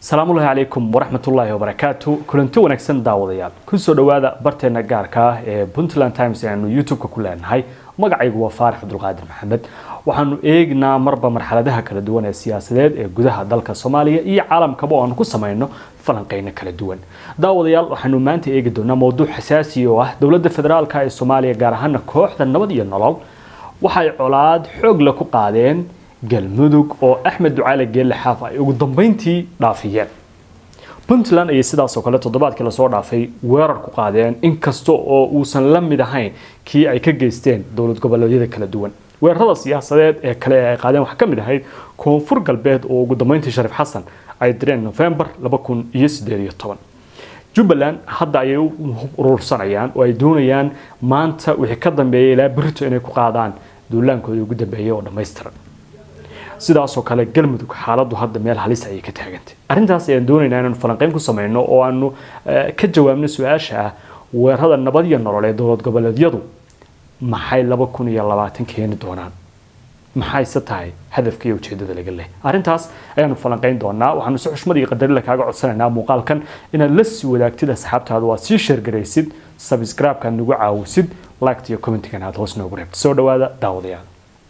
asalaamullahi calaykum waraxmatullaahi wabarakaatu kulanti wanaagsan daawadayaal kusoo dhowaada barteena gaarka ah ee puntland times aanu youtube-ka ku leenahay magacaygu waa faarax cabdulqaadir maxamed waxaanu eegnaa marba marxaladaha kala duwan ee siyaasadeed ee gudaha dalka soomaaliya iyo caalamkaba oo aanu ku samayno falanqeyno kala duwan daawadayaal waxaanu maanta eegi doonaa mowduuc xasaasi oo ah dowladda federaalka ee soomaaliya gaar ahaana kooxda nabad iyo nolol waxay colaad xoog la ku qaadeen galmudug oo axmed ducaale geelle xaaf ay ugu dambeyntii dhaafiyeen puntland ayay sidaasoo kale toddobaadkii lasoo dhaafay weerar ku qaadeen inkasta oo uusan la mid ahayn kii ay ka geysteen dowlad goboleedyada kala duwan weerarada siyaasadeed ee kale ee ay qaadeen waxaa ka mid ahayd koonfur galbeed oo ugu dambeyntii shariif xasan ay direen novembar jubbaland hadda ayay u urursanayaan oo ay doonayaan maanta wixii ka dambeeya ilaa berito inay ku qaadaan duulaankoodii ugu dambeeyay oo dhammaystiran sidaasoo kale galmudug xaaladdu hadda meel halis ayay ka taagantay arrintaas ayaan doonaynaa inaanu falanqeyn ku samayno oo aanu ka jawaabno su-aasha ah weerarada nabad iyo nolol ee dowlad goboleedyadu maxay laba kun iyo labaatan keeni doonaan maxayse tahay hadafka iyo ujeedada laga leh arrintaas ayaanu falanqeyn doonaa waxaanu si xushmad iyo qadarila kaaga codsanaynaa muuqaalkan inaad la sii wadaagtid asxaabtaada waa sii sheergaraysid sabscribe-ka nagu caawisid liked iyo commentigan aad hoos noogu reebtid soo dhawaada daawadayaal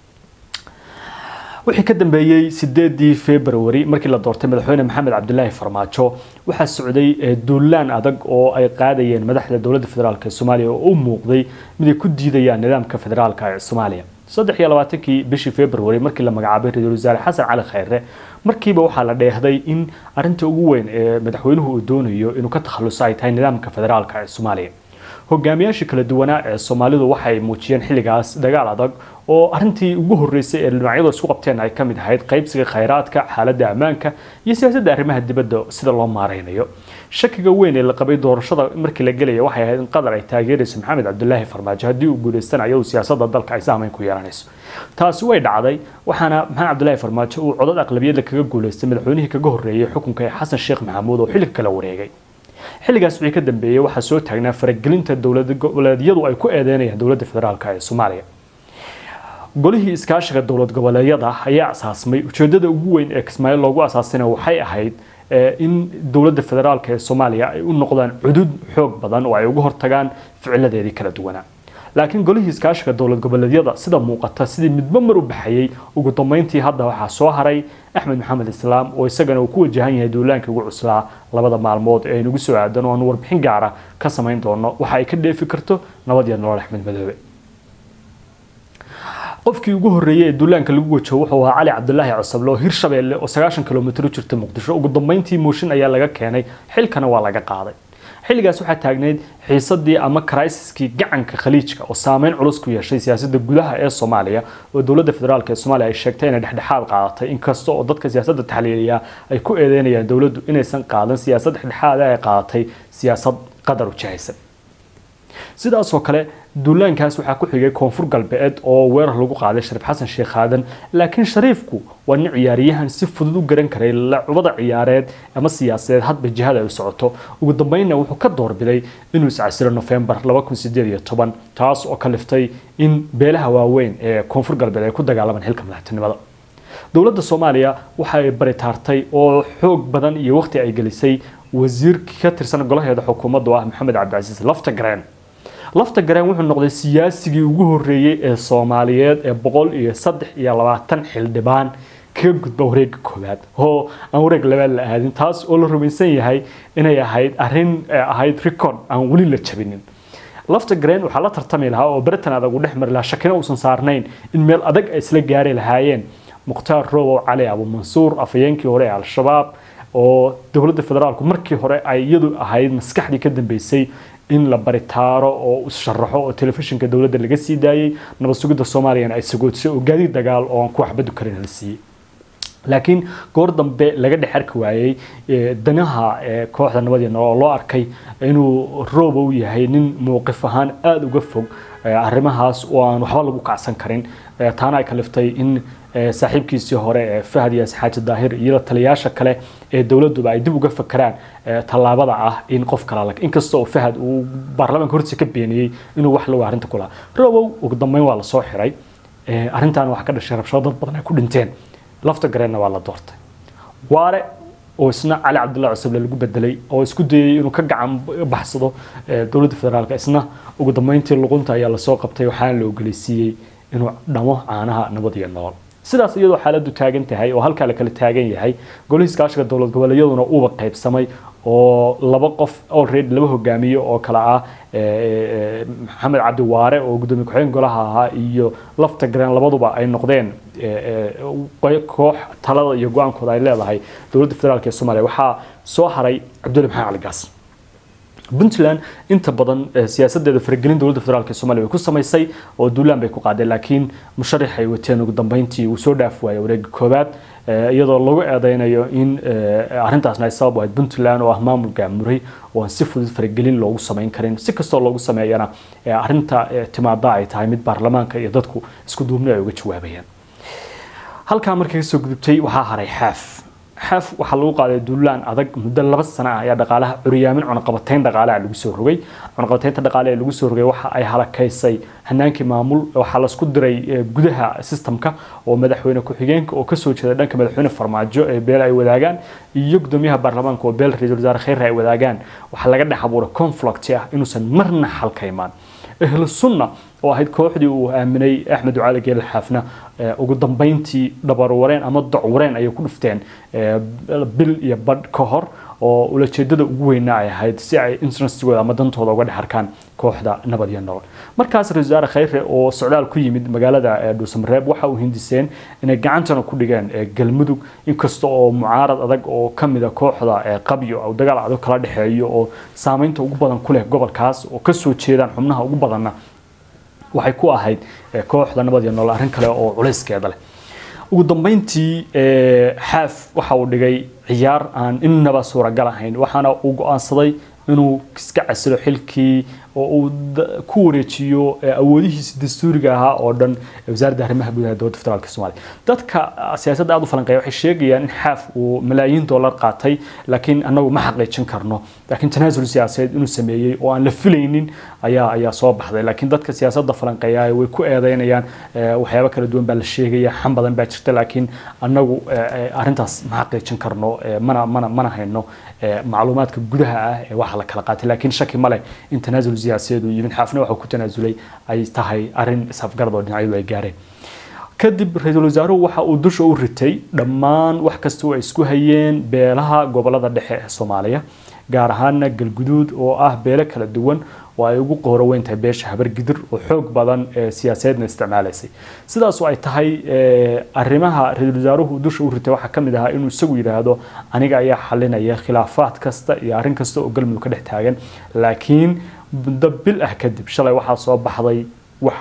wixii ka dambeeyey sideedii february markii la doortay madaxweyne maxamed cabdilaahi farmaajo waxaa socday duulaan adag oo ay qaadayeen madaxda dowladda federaalk ee soomaaliya oo u muuqday mid ay ku diidayaan nidaamka federaalka ee soomaaliya saddex iyo labaatankii bishii february markii la magacaabay ra-iisul wasaare xasan cali khayre markiiba waxaa la dheehday in arinta ugu weyn ee madaxweynuhu uu doonayo inuu ka takhaluso ay tahay nidaamka federaalka ee soomaaliya hogaamiyaashii kala duwanaa ee soomaalidu waxay muujiyeen xilligaas dagaal adag oo arintii ugu horeysay ee dhinacyadu isku qabteen ay ka mid ahayd qaybsiga khayraadka xaaladda ammaanka iyo siyaasadda arrimaha dibadda sida loo maareynayo shakiga weyn ee la qabay doorashada markii la gelaya waxay ahayd in qatar ay taageerayso maxamed cabdulaahi farmaajo haddii uu guuleystanayo siyaasadda dalka ay saameyn ku yeelanayso taasi way dhacday waxaana maxamed cabdulaahi farmaajo uu codad aqlabiyadda kaga guuleystay madaxweynihii kaga horreeyay xukunka ee xasan sheekh maxamuud oo xilliga kala wareegay xilligaas wixii ka dambeeyey waxaa soo taagnaa faragelinta dowlad goboleedyadu ay ku eedeynayaan dowladda federaalk ee soomaaliya golihii iskaashiga dowlad goboleedyada ayaa asaasmay ujeedada ugu weyn ee kismaayo loogu asaasina waxay ahayd in dowladda federaalk ee soomaaliya ay u noqdaan cudud xoog badan oo ay uga hortagaan ficiladeedii kala duwanaa laakiin golihii iskaashiga dowlad goboleedyada sida muuqata sidii midba mar u baxayay ugu dambeyntii hadda waxaa soo haray axmed maxamed islaam oo isagana uu ku wajahan yahay duulaankii ugu cuslaa labada maalmood ee aynugu soo aadan oo aanu warbixin gaara ka samayn doono waxa ay ka dheefi karto nabad iyo nolol axmed madoobe qofkii ugu horreeyey ee duulaanka lagu wajaho wuxuu ahaa cali cabdulaahi cosable oo hirshabeelle oo sagaashan kilomitr u jirta muqdisho ugu dambeyntii mooshin ayaa laga keenay xilkana waa laga qaaday xilligaas waxaa taagneyd xiisadii ama criisiskii gacanka khaliijka oo saameyn culus ku yeeshay siyaasadda gudaha ee soomaaliya oo dowladda federaalk ee soomaaliya ay sheegtay inay dhexdhexaad qaadatay inkasta oo dadka siyaasadda taxliiliya ay ku eedeynayaan dowladdu inaysan qaadan siyaasad dhexdhexaada ay qaadatay siyaasad qadar ujahaysan sidaasoo kale duulaankaas waxaa ku xigay koonfur galbeed oo weerar lagu qaaday shariif xasan sheekh aadan laakiin shariifku waa nin ciyaaryahan si fudud u garan karay lacubada ciyaareed ama siyaasadeed hadba jihada ay u socoto ugu dambeynna wuxuu ka doorbiday inuu iscasiro novembar taas oo ka liftay in beelaha waaweyn ee koonfur galbeed ay ku dagaalamaan xilka madaxtinimada dowladda soomaaliya waxay baritaartay oo xoog badan iyo waqti ay gelisay wasiirkii ka tirsan golaheeda xukuumadda oo ah maxamed cabdicasiis laftagareen lafta gareen wuxuu noqday siyaasigii ugu horreeyey ee soomaaliyeed ee boqol iyo saddex iyo labaatan xildhibaan kaga gudba wareega koowaad oo aan wareeg labaad la aadin taas oo la rumaysan yahay inay ahayd arrin ahayd record aan weli la jabinin lafta gareen waxaa la tartami lahaa oo beritan adag u dhex mari lahaa shakina uusan saarnayn in meel adag ay isla gaari lahaayeen mukhtaar robow cali abumansuur afhayeenkii hore ee al-shabaab oo dowladda federaalku markii hore ay iyadu ahayd maskaxdii ka dambeysay in la baritaaro oo isharaxo oo telefishinka dowladda laga sii daayey nabad sugidda soomaaliyana ay sagoodsay oo gaadiid dagaal oo aan ku waxbadu karin la siiyey laakiin goor dambe laga dhex arki waayey danaha kooxda nabad iyo nolol oo loo arkay inuu roobow yahay nin mowqif ahaan aada uga fog arrimahaas oo aan waxba lagu kacsan karin taana ay kaliftay in saaxiibkiisii hore ee fahad yaas xaaji daahir iyo taliyayaasha kale ee dowladuba ay dib uga fakeraan tallaabada ah in qof kala inkasta oo fahad uu baarlamaanka hortiisa ka beeniyey inuu wax lagu arrinta ku lahaa robow ugu dambeyn waa lasoo xiray arrintan waxaa ka dhashay rabshado dad badan ay ku dhinteen lafta gareenna waa la doortay waare oo isna cali cabdullahi cusuble lagu bedelay oo isku dayay inuu ka gacan baxsado dowladda federaalk isna ugu dambeyntii luqunta ayaa lasoo qabtay waxaana la ogoleysiiyey inuu dhamo caanaha nabad iyo nool sidaas iyadoo xaaladdu taagan tahay oo halkaa la kala taagan yahay golihii iskaashiga dowlad goboleedyaduna uuba qaybsamay oo laba qof already laba hogaamiye oo kale ah maxamed cabdi waare oo gudoomiye ku-xigeen golaha ahaa iyo lafta gareen labaduba ay noqdeen koox talada iyo go-aankooda ay leedahay dowladda federaalk ee soomaaliya waxaa soo haray cabdulle maxamed cali gaas puntland inta badan siyaasadeeda faragelin dowladda federaalk ee somalia way ku samaysay oo duulaan bay ku qaadeen laakiin musharax ay wateen ugu dambeyntii uu soo dhaaf waayay wareega koobaad iyadoo lagu eedeynayo in arrintaasna ay sabab ahayd puntland oo ah maamul gaamuray oo aan si fudud faragelin loogu samayn karin si kastoo loogu sameeyana arrinta timaada ay tahay mid baarlamaanka iyo dadku isku duubni ay uga jawaabayaan halkaa markay kasoo gudubtay waxaa haray xaaf xaaf waxaa lagu qaaday duulaan adag muddo laba sano ah ayaa dhaqaalaha curyaamin cunaqabatayn dhaqaalaha lagu soo rogay cunaqabataynta dhaqaale ee lagu soo rogay waxa ay halakaysay hanaankii maamul waxaa lasku diray gudaha systemka oo madaxweyne ku-xigeenka oo kasoo jeeda dhanka madaxweyne farmaajo ee beel ay wadaagaan iyo gudoomiyaha baarlamaanka oo beel ra-iisul wasaare kheyre ay wadaagaan waxaa laga dhex abuuray conflict ah inuusan marna xalka imaan ahlu sunna oo ahayd kooxdii uu aaminay axmed ducaali geele xaafna ugu dambeyntii dhabarwareen ama docwareen ayay ku dhufteen bil iyo badh ka hor oo ulajeedada ugu weyna ay ahayd si ay interestigooda ama dantooda uga dhex arkaan kooxda nabad iyo nolol markaas ra-isul wasaare kheyre oo socdaal ku yimid magaalada dhuusamareeb waxa uu hindiseen inay gacantana ku dhigeen galmudug inkasta oo mucaarad adag oo kamida kooxda qabyo oo dagaal adag kala dhexeeyo oo saameynta ugu badan ku leh gobolkaas oo kasoo jeedaan xubnaha ugu badanna waxay ku ahayd kooxda nabad iyo nolol arrin kale oo culayskeeda leh ugu dambeyntii xaaf waxa uu dhigay ciyaar aan innaba suuragal ahayn waxaana uu go-aansaday inuu iska casilo xilkii oo uu ku wareejiyo awoodihiisa dastuuriga ahaa oo dhan wasaaradda arrimaha gudaha dowladda federaalk soomaaliya dadka siyaasadda aada u falanqeeya waxay sheegayaan in xaaf uu malaayiin dollar qaatay laakiin annagu ma xaqiijin karno laakiin tanaasul siyaasadeed inuu sameeyey oo aan la filaynin ayaa ayaa soo baxday laakiin dadka siyaasadda falanqeeya way ku eedeynayaan waxyaabo kala duwan baa la sheegaya xan badan baa jirta laakiin annagu arrintaas ma xaqiijin karno mana mana mana hayno macluumaadka gudaha ah ee waxa la kala qaatay laakiin shaki ma leh in tanaasul siyaasadeed uu yimid xaafna waxa ku tanaasulay ay tahay arrin isafgarad oo dhinacyadu ay gaareen kadib ra-iisul wasaaruhu waxa uu dusha u ritay dhammaan wax kasta oo ay isku hayeen beelaha gobolada dhexe ee soomaaliya gaar ahaana galguduud oo ah beelo kala duwan oo ay ugu qooro weyn tahay beesha habargidir oo xoog badan ee siyaasadeedna isticmaalaysay sidaasoo ay tahay arrimaha ra-iisul wasaaruhu dusha u ritay waxaa ka mid ahaa inuu isagu yidhaahdo aniga ayaa xalinaya khilaafaad kasta iyo arrin kasta oo galmudug ka dhex taagan laakiin muddo bil ah kadib shalay waxaa soo baxday wax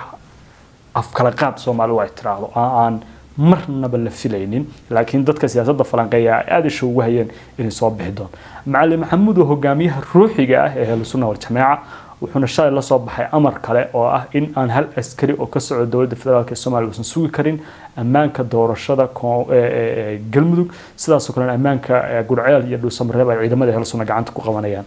afkala qaad soomaalidu ay tiraahdo aan marnaba la filaynin laakiin dadka siyaasadda falanqeeya ay aada isha ugu hayeen inay soo bixi doon macalin maxamuud oo hogaamiyaha ruuxiga ah ee ahlusunna waljamaaca wuxuuna shalay la soo baxay amar kale oo ah in aan hal askari oo ka socda dowladda federaalk ee soomaaliya uusan sugi karin ammaanka doorashada galmudug sidaasoo kalena ammaanka gurceel iyo dhuusamareeb ay ciidamada ahlusunna gacanta ku qabanayaan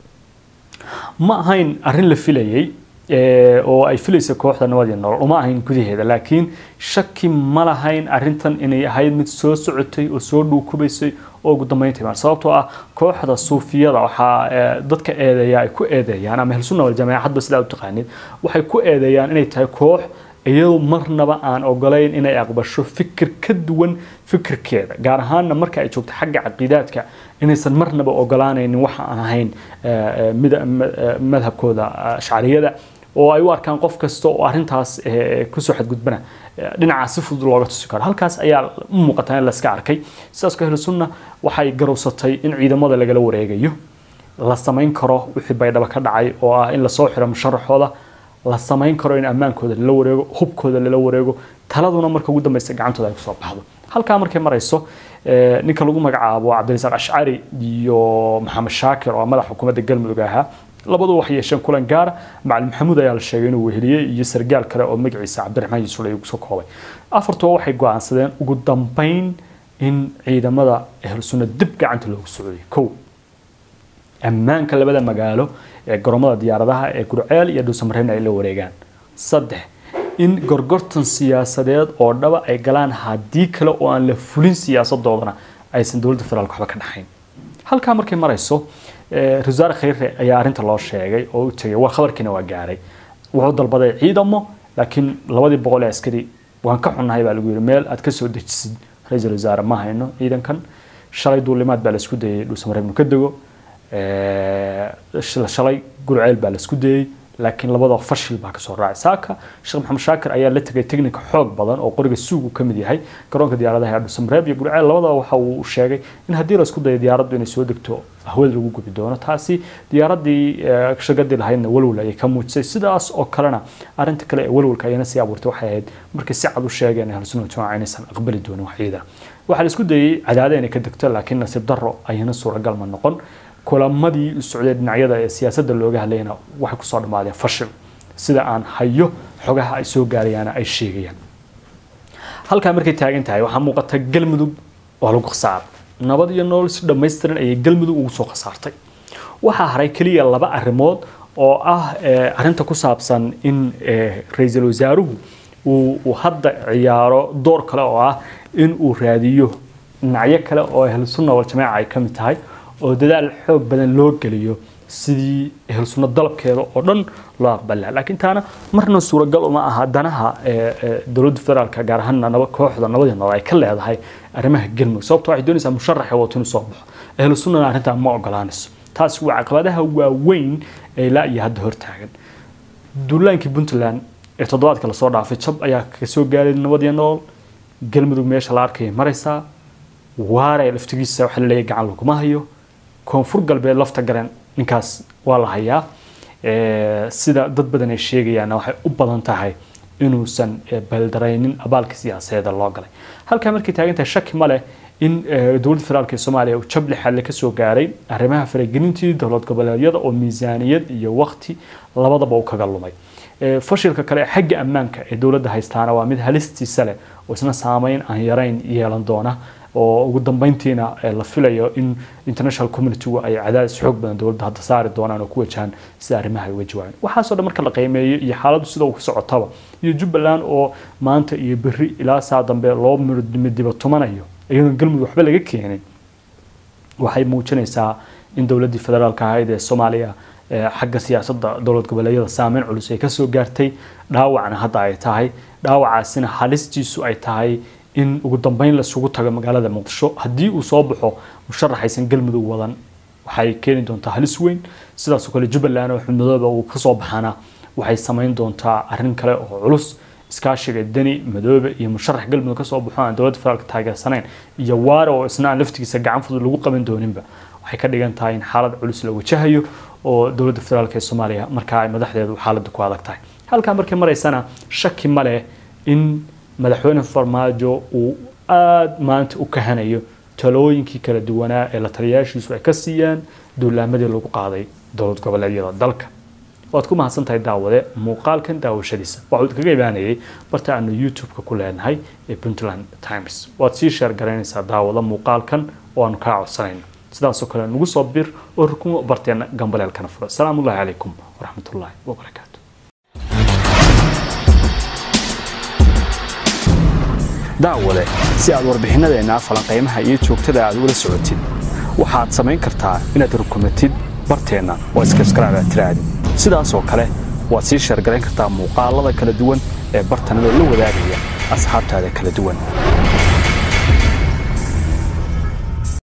ma ahayn arrin la filayay oo ay filaysa kooxda nabad iyo nolol uma ahayn gudaheeda laakiin shaki ma lahayn arrintan inay ahayd mid soo socotay oo soo dhuukubaysay oo ugu dambeynta imaan sababtoo ah kooxda suufiyada waxaa dadka eedeeya ay ku eedeeyaan ama ahlusunna waljamaaca hadba sidaa u taqaanid waxay ku eedeeyaan inay tahay koox iyadoo marnaba aan ogolayn inay aqbasho fikir ka duwan fikirkeeda gaar ahaanna marka ay joogto xagga caqiidaadka inaysan marnaba ogolaanaynin waxa aan ahayn madhabkooda ashcariyada oo ay u arkaan qof kasta oo arrintaas kusoo xadgudbana dhinacaas si fudud looga tusi karo halkaas ayaa u muuqataa in layska arkay sidaas ka ahlu sunna waxay garowsatay in ciidamada lagala wareegayo la samayn karo wixii baydhaba ka dhacay oo ah in lasoo xiro musharaxooda la samayn karo in ammaankooda lala wareego hubkooda lala wareego taladuna marka ugu dambeysa gacantooda ay kusoo baxdo halkaa markay marayso ninka lagu magacaabo cabdirasaaq ashcari iyo maxamed shaakir oo madax xukuumadda galmudug ahaa labadu waxay yeesheen kulan gaara macalin maxamuud ayaa la sheegay inuu weheliyey iyo sargaal kale oo magaciisa cabdiraxmaan yuusuf lagu soo koobay afartuba waxay go-aansadeen ugu dambeyn in ciidamada ahlu sunna dib gacanta loogu socday kow ammaanka labada magaalo ee garoomada diyaaradaha ee gurceel iyo dhuusamareebna ay la wareegaan saddex in gorgortan siyaasadeed oo dhaba ay galaan haddii kale oo aan la fulin siyaasadoodana aysan dowladda federaalk waxba ka dhaxayn halkaa markay marayso rasaare khayre ayaa arrinta loo sheegay oo u tegay waa khabarkiina waa gaaray wuxuu dalbaday ciidamo laakiin labadii boqol ee askari waan ka xunnahay baa lagu yidhi meel aad ka soo dejisid ra-iisul wasaare ma hayno ciidankan shalay duulimaad baa laisku dayay dhuusamareebnu ka dego shalay gurceel baa laisku dayey laakiin labadoo fashil baa kasoo raacay saaka sheekh maxamed shaakir ayaa la tegay technica xoog badan oo qoriga suugu ka mid yahay garoonka diyaaradaha ee dhuusamareeb iyo gurceel labadaba waxa uu sheegay in haddii laisku dayo diyaaraddu inay soo degto hawada lagu gubi doono taasi diyaaradii shagadii lahaydna walwal ayay ka muujisay sidaas oo kalena arinta kale ee walwalka ayana sii abuurtay waxay ahayd markay si cad u sheegeen ahlusunna jamaaca inaysan aqbali doonin wax ciidan waxaa la isku dayey cadaade inay ka degto laakiin nasiib darro ayana suuragal ma noqon kulamadii u socday dhinacyada ee siyaasadda looga hadlayna waxay kusoo dhammaadeen fashil sida aan hayo xogaha ay soo gaarayaana ay sheegayaan halkaa markay taagan tahay waxaa muuqata galmudug waa lagu khasaaray nabad iyo nolol si dhammaystiran ayay galmudug ugu soo khasaartay waxaa haray keliya laba arrimood oo ah arrinta ku saabsan in ra-iisul wasaaruhu uu hadda ciyaaro door kale oo ah in uu raadiyo dhinacyo kale oo ahlusunna waljamaaca ay ka mid tahay oo dadaal xoog badan loo geliyo sidii ahlusunna dalabkeeda oo dhan loo aqbalaa laakiin taana marna suuragal uma aha danaha dowladda federaalka gaar ahaan naba kooxda nabadii nolol ay ka leedahay arrimaha galmudug sababto waxay doonaysaa musharaxa wato inuu soo baxo ahlu sunnana arrintaa ma ogolaanayso taasi waa caqabadaha waaweyn ee ilaa iyo hadda hortaagan duulaankii puntland ee toddobaadka lasoo dhaafay jab ayaa ka soo gaaray nabadii nolol galmudug meesha la arkaya maraysaa waare laftigiisa waxa la leeyahay gacan laguma hayo koonfur galbeed lafta garan ninkaas waa la hayaa sida dad badan ay sheegayaanna waxay u badan tahay inuusan baldaraynin abaalka siyaasadeeda loo galay halkaa markay taagan tahay shaki ma leh in dowladda federaalk ee soomaaliya uu jab lixaadle ka soo gaaray arrimaha faragelintii dowlad goboleedyada oo miisaaniyad iyo waqti labadaba uu kaga lumay fashilka kale ee xagga ammaanka ee dowladda haystaana waa mid halistiisa leh oo isna saameyn aan yarayn yeelan doona oo ugu dambeyntiina la filayo in international communitygu ay cadaadis xoog badan dowladda hadda saari doonaan oo ku wajahaan sida arrimaha ay uga jawaabaan waxaasoo dhan marka la qiimeeyo iyo xaaladdu sida uu ka socotaba iyo jubbaland oo maanta iyo berri ilaa saa dambe loo midiba tumanayo iyadoon galmudug waxba laga keenin waxay muujinaysaa in dowladdii federaalka ahayd ee soomaaliya xagga siyaasadda dowlad goboleedyada saameyn culus ay kasoo gaartay dhaawacna hadda ay tahay dhaawacaasina halistiisu ay tahay in ugu dambeyn lasugu tago magaalada muqdisho haddii uu soo baxo musharaxaysan galmudug wadan waxay keeni doontaa halis weyn sidaasoo kale jubbaland oo xubnadooda uu kasoo baxana waxay samayn doontaa arrin kale oo culus iskaashiga deni madoobe iyo musharax galmudug kasoo baxo aan dowladda federaalka taageersanayn iyo waare oo isna aan laftigiisa gacan fudud lagu qaban dooninba waxay ka dhigan tahay in xaalad culus la wajahayo oo dowladda federaalk ee soomaaliya markaa ay madaxdeedu xaaladda ku adag tahay halkaa markay maraysana shaki ma leh in madaxweyne farmaajo uu aada maanta u kahanayo talooyinkii kala duwanaa ee la taliyaashiisu ay ka siiyaan duulaamadii lagu qaaday dowlad goboleedyada dalka waad ku mahadsan tahay daawade muuqaalkan daawashadiisa waxuu kaga imaanayay barta aanu youtube-ka ku leenahay ee puntland times waad sii sheer garaynaysaa daawada muuqaalkan oo aanu kaa codsanayno sidaasoo kale nagu soo bir oo rukumo barteena gambaleelkana furo asalaamu ullahi calaykum waraxmatullaahi wabarakaatu daawade si aad warbixinadeenna falanqaymaha iyo joogtada aad ugala socotid waxaad samayn kartaa inaad rukumatid barteenna oo iskaskaraac aad tiraahdi sidaasoo kale waad sii sheergarayn kartaa muuqaalada kala duwan ee bartanada la wadaagaya asxaabtaada kala duwan